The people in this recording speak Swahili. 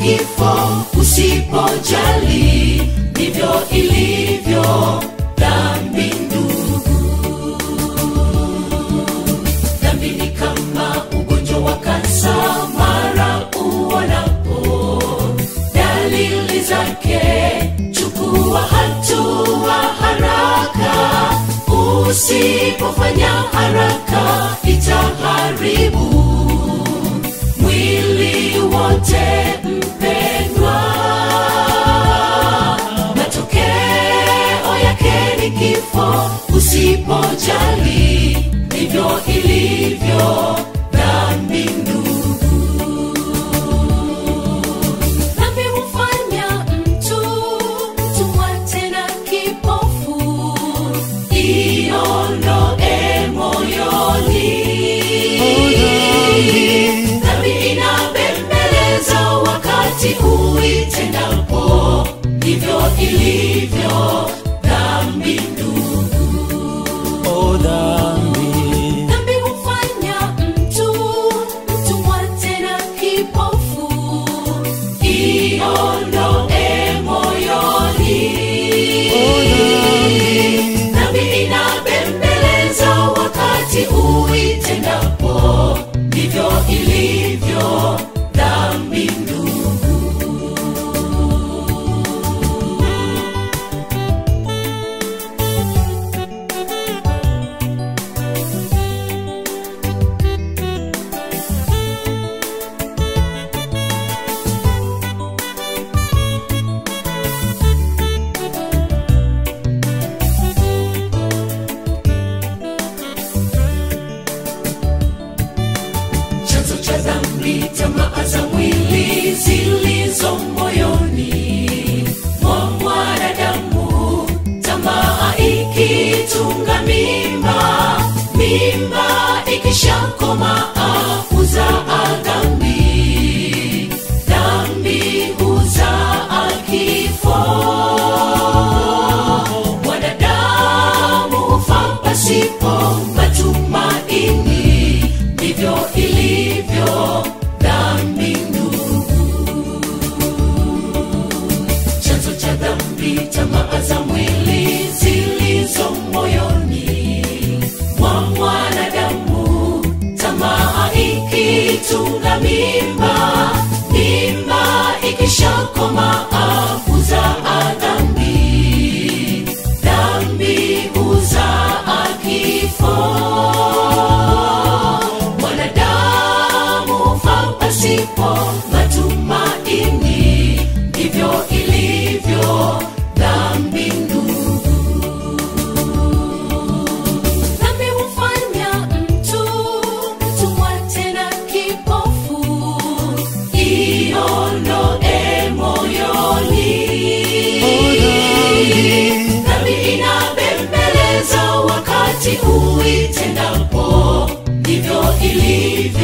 kifo usipojali ndivyo ilivyo dhambi ndugu dhambi ni kama ugonjwa wa kansa mara uonapo dalili zake chukua hatua haraka usipofanya haraka itaharibu mwili wote mpendwa matokeo yake ni kifo usipojali ndivyo ilivyo dhambi ndugu dhambi hufanya mtu mtumwa tena kipofu iondoe moyoni dhambi inabembeleza wakati huitendapo ndivyo ilivyo dhambi ndugu O dhambi, dhambi hufanya mtu mtumwa tena kipofu iondoe moyoni dhambi inabembeleza wakati huitendapo ndivyo ilivyo dhambi ndugu chanzo cha dhambi tamaa za mwili zilizo moyoni mwa mwanadamu tamaa ikitunga mimba mimba ikishakomaa huzaa dhambi dhambi huzaa kifo mwanadamu hufa pasipo matumaini ndivyo ilivyo dhambi ndugu chanzo cha dhambi tamaa za mwili zilizo moyoni mwa mwanadamu tamaa ikitunga mimba mimba ikishakomaa huzaa dhambi dhambi huzaa kifo mwanadamu hufa pasipo matumaini ndivyo ilivyo dhambi ndugu dhambi hufanya mtu mtumwa tena kipofu iondoe moyoni dhambi inabembeleza wakati huitendapo ndivyo ilivyo